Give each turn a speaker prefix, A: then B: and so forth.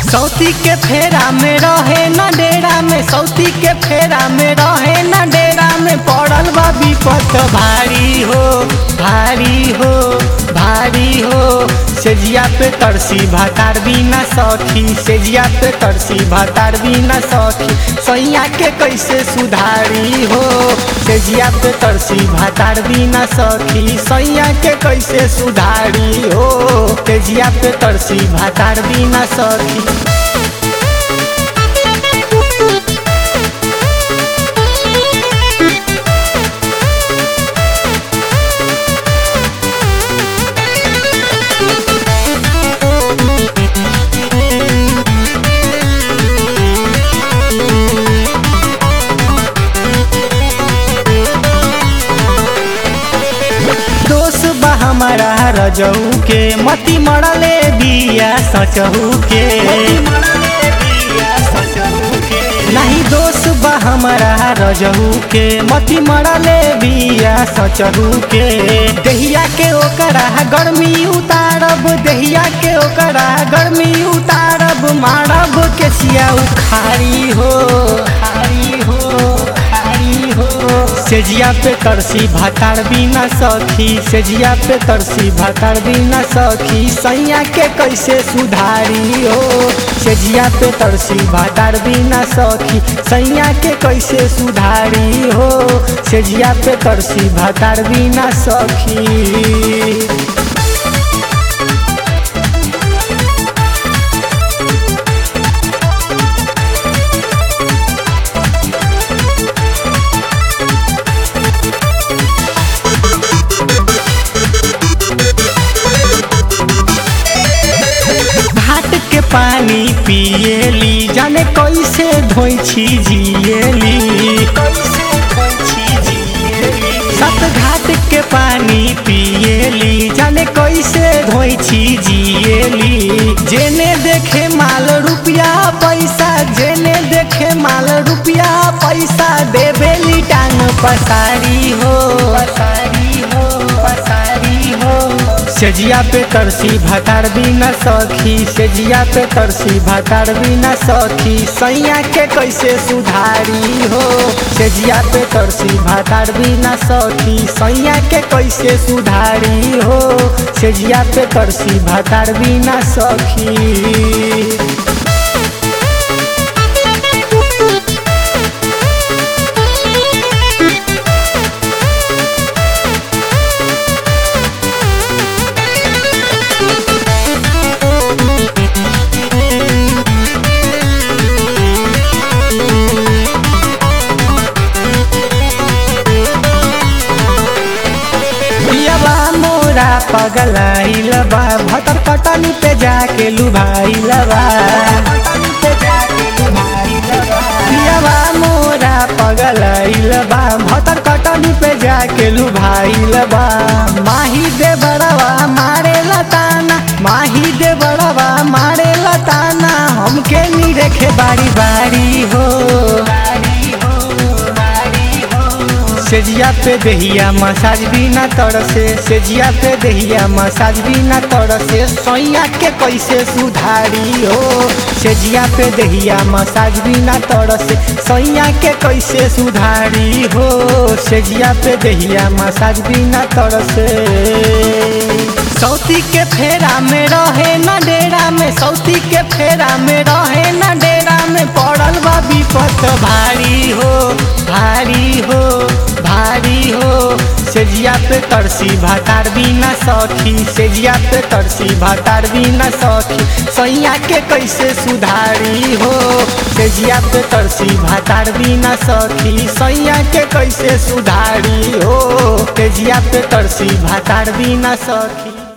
A: सौती के फेरा में रहे न डेरा में सौती के फेरा में रहे न डेरा में पड़ल बा विपत भारी हो भारी हो भारी हो सेजिया पे तरसी भातार बिना सखी सेजिया पे तरसी भातार बिना सखी सैया के कैसे सुधारी हो सेजिया पे तरसी भातार बिना सखी सैया के कैसे सुधारी हो तेजिया पे तरसी भातार बिना सखी दोष बा हमारा रजऊ के मती मरले बिया सचहू के नहीं दोष बा हमारा रजहू के मती मरले बिया सचहू के दहिया के ओकरा गर्मी उतारब दहिया के ओकरा गर्मी उतारब मारब के सिया उखारी हो खारी हो खारी हो सेजिया पे तरसी भातार बिना सखी सेजिया पे तरसी भातार बिना सखी सैया के कैसे सुधारी हो सेजिया पे तरसी भातार बिना सखी सैया के कैसे सुधारी हो सेजिया पे तरसी भातार बिना सखी घाट के पानी पिएली जाने कैसे धोई छी जिएली सत घाट के पानी पिएली जाने कैसे धोई छी जिएली जेने देखे माल रुपया पैसा जेने देखे माल रुपया पैसा देवेली टांग पसारी हो पसारी हो पसारी हो सेजिया पे तरसी भातार बिना सखी सेजिया पे तरसी भातार बिना सखी सैया के कैसे सुधारी हो सेजिया पे तरसी भातार बिना सखी सैया के कैसे सुधारी हो सेजिया पे तरसी भातार बिना सखी पियबा मोरा पगलाइल बा भतर कटनी पे जाके लुभाइल बा पियबा मोरा पगलाइल बा भतर कटनी पे जाके लुभाइल बा माही दे बड़वा मारे लताना माही दे बड़वा मारे लताना हमके नी रेखे बारी बारी हो बारी हो बारी हो सेजिया पे दहिया मसाज भी ना तरसे सेजिया पे दहिया मसाज भी ना तरसे सैया के कैसे सुधारी हो सेजिया पे दहिया मसाज भी ना तरसे सैया के कैसे सुधारी हो सेजिया पे दहिया मसाज भी ना तरसे सौती के फेरा में रहे न डेरा में सौती के फेरा में रहे न डेरा में पड़ल बा विपत भारी हो भारी हो भारी हो सेजिया पे तरसी भातार बिना सखी सेजिया पे तरसी भातार बिना सखी सैया के कैसे सुधारी हो सेजिया पे तरसी भातार बिना सखी सैया के कैसे सुधारी हो तेजिया पे तरसी भातार बिना सखी